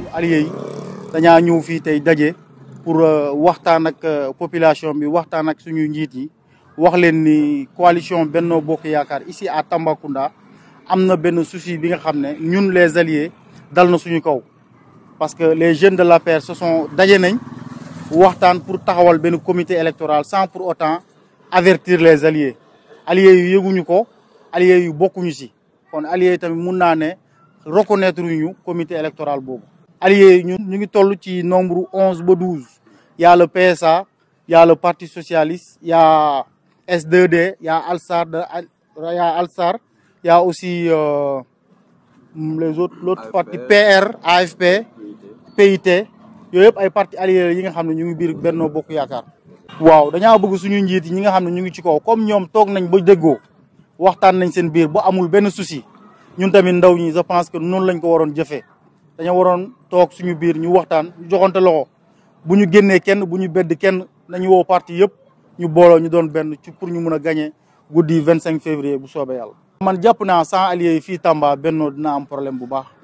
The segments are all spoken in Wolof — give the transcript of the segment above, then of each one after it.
alliés yi dañaa ñëw fii tey daje pour waxtaan ak population bi waxtaan ak suñu njiit yi wax leen ni coalition Benno Bokk Yaakaar ici à Tambacounda am na benn souci bi nga xam ne ñun les alliés dal na suñu kaw parce que les jeunes de l'APR se sont daje nañ waxtaan pour taxawal benn comité électoral sans pour autant avertir les alliés alliés yu yëguñu ko alliés yu bokkuñu si kon alliés yi tamit mun naa ne reconnaître ñu comité électoral boobu alliés yi ñun ñu ngi toll ci nombre onze ba douze y a le PSA y a le parti socialiste y a S2D y a Alsar de y a Alsar y a aussi euh, les autres l'autre parti PR AFP PIT yooyu yëpp ay parti alliés yi nga xam ne ñu ngi biir Benno Bokk Yaakaar waaw dañaa bëgg suñu njiit yi ñi nga xam ne ñu ngi ci kaw comme ñoom toog nañ ba déggoo waxtaan nañ seen biir ba amul benn souci ñun tamit ndaw ñi je pense que noonu lañ ko waroon jëfee dañoo waroon toog suñu biir ñu waxtaan ñu joxante loxo bu ñu génnee kenn bu ñu bedd kenn nañu woo parti yëpp ñu booloo ñu doon benn ci pour ñu mun a gagné guddi vingt cinq février bu soobee yàlla. man jàpp naa sans alliés yi fii Tamba Benno dina am problème bu baax.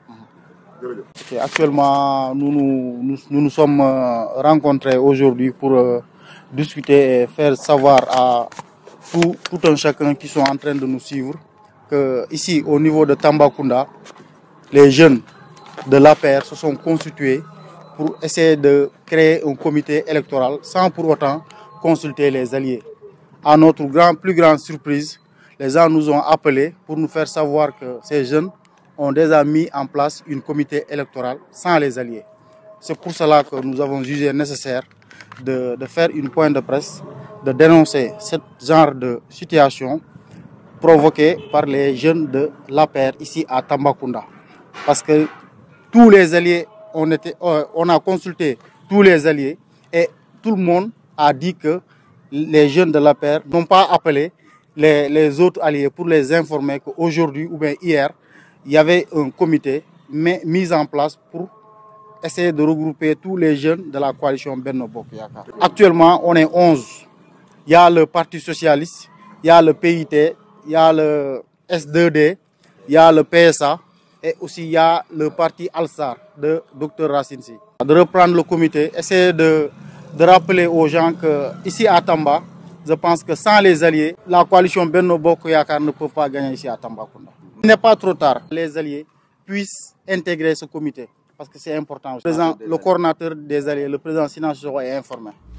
ok actuellement nous nous nous nous nous sommes rencontrés aujourd'hui pour discuter et faire savoir à tout tout un chacun qui sont en train de nous suivre que ici au niveau de Tambacounda les jeunes de l'APR se sont constitués pour essayer de créer un comité électoral sans pour autant consulter les alliés. À notre grand, plus grande surprise, les gens nous ont appelés pour nous faire savoir que ces jeunes ont déjà mis en place une comité électoral sans les alliés. C'est pour cela que nous avons jugé nécessaire de, de faire une pointe de presse, de dénoncer ce genre de situation provoquée par les jeunes de l'APR ici à Tambacounda. Parce que tous les alliés on, était, on a consulté tous les alliés et tout le monde a dit que les jeunes de la paire n'ont pas appelé les, les, autres alliés pour les informer qu'aujourd'hui ou bien hier, il y avait un comité mais, mis en place pour essayer de regrouper tous les jeunes de la coalition Benno Bokk Yaakaar. Actuellement, on est 11. Il y a le Parti socialiste, il y a le PIT, il y a le S2D, il y a le PSA et aussi il y a le parti Alsar de Dr Racine Sy. De reprendre le comité, essayer de, de rappeler aux gens que ici à Tamba, je pense que sans les alliés, la coalition Benno Bokk Yaakaar ne peut pas gagner ici à Tambacounda. Il n'est pas trop tard. Les alliés puissent intégrer ce comité parce que c'est important. Le, président, le coordinateur des alliés, le président Sinan Soro est informé.